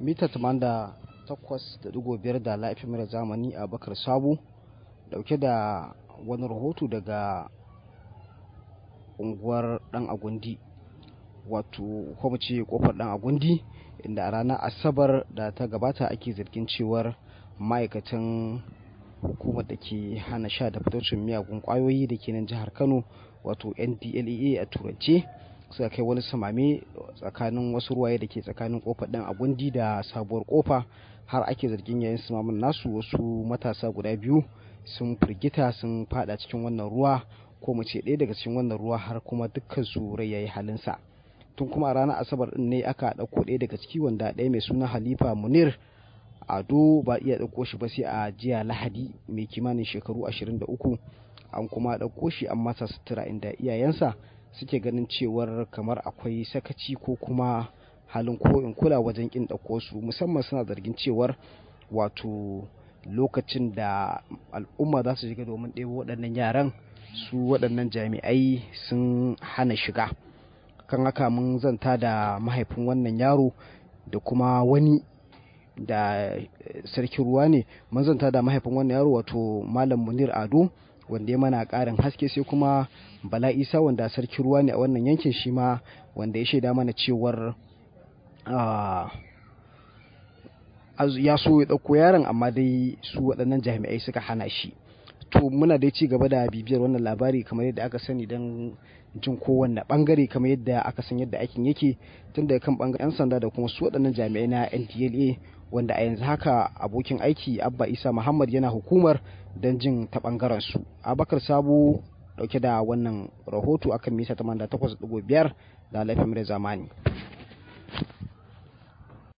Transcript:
mita 88.5 da laifin mara zamani a bakar sabo dauke da wani rahoto daga unguwar dan agundi wato kuma ce kofar dan agundi inda a ranar asabar da ta gabata ake zargin cewar ma'aikatan hukumar da ke hana sha da fitocin miyagun kwayoyi da ke nan jihar kano wato ndlea a turance suka kai wani samame tsakanin wasu ruwaye da ke tsakanin kofar dan agundi da sabuwar kofa har ake zargin yayin samamin nasu wasu matasa guda biyu sun firgita sun fada cikin wannan ruwa ko mu ce ɗaya daga cikin wannan ruwa har kuma dukkan su rai yayi halinsa tun kuma a ranar asabar din ne aka ɗauko ɗaya daga ciki wanda ɗaya mai suna halifa munir ado ba iya ɗauko shi ba sai a jiya lahadi mai kimanin shekaru 23 an kuma ɗauko shi an masa sutura inda iyayensa suke ganin cewar kamar akwai sakaci ko kuma halin ko in kula wajen kin ɗauko su musamman suna zargin cewar wato lokacin da al'umma za su shiga domin ɗebo waɗannan yaran su waɗannan jami'ai sun hana shiga kan haka mun zanta da mahaifin wannan yaro da kuma wani da sarkin ruwa ne mun zanta da mahaifin wannan yaro wato malam munir ado wanda ya mana ƙarin haske sai kuma bala isa wanda sarkin ruwa ne a wannan yankin shi ma wanda ya shaida mana cewar ya so ya ɗauko yaron amma dai su waɗannan jami'ai suka hana shi to muna dai ci gaba da bibiyar wannan labari kamar yadda aka sani don jin kowanne bangare kamar yadda aka san yadda aikin yake tun daga kan bangaren 'yan sanda da kuma su waɗannan jami'ai na ndla wanda a yanzu haka abokin aiki abba isa muhammad yana hukumar don jin ta bangaren su abakar sabo dauke da wannan rahoto akan mita 88.5 da laifin zamani